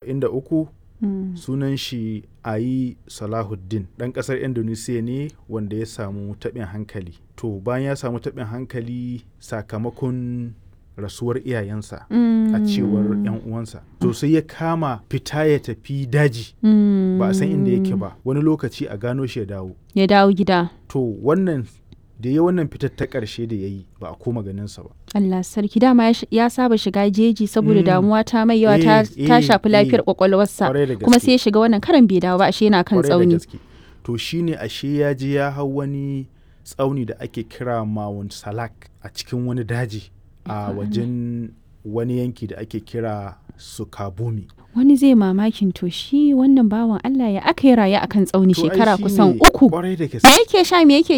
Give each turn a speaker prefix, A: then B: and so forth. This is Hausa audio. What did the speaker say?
A: 43
B: Mm.
A: sunan shi ayi salahuddin ɗan ƙasar indonesia ne wanda ya samu taɓin hankali to bayan ya samu taɓin hankali sakamakon rasuwar iyayensa a cewar 'yan uwansa to sai ya kama fita ya tafi daji ba a san inda yake ba wani lokaci a gano shi ya dawo
B: ya dawo gida
A: to wannan da ya wannan fitar ta ƙarshe da ya yi ba a koma ganinsa ba
B: Allah sarki dama ya sh- ya saba shiga jeji saboda
A: Mm.
B: damuwa ta mai yawa ta,
A: Eh,
B: ta
A: eh,
B: shafi lafiyar
A: eh.
B: kwakwalwarsa
A: Kwarai da
B: kuma
A: gaske.
B: sai ya shiga wannan karan bai dawo ba ashe yana kan
A: Kwarai da
B: tsauni
A: gaske. to shine ashe ya je ya hau wani tsauni da ake kira Mount Salak a cikin wani daji a wajen wani yanki da ake kira Sukabumi
B: wani zai mamakin to shi wannan bawan Allah ya aka yi raye akan tsauni
A: To ai
B: shekara
A: shine
B: kusan uku
A: kwarai da
B: me
A: gaske
B: yake sha me yake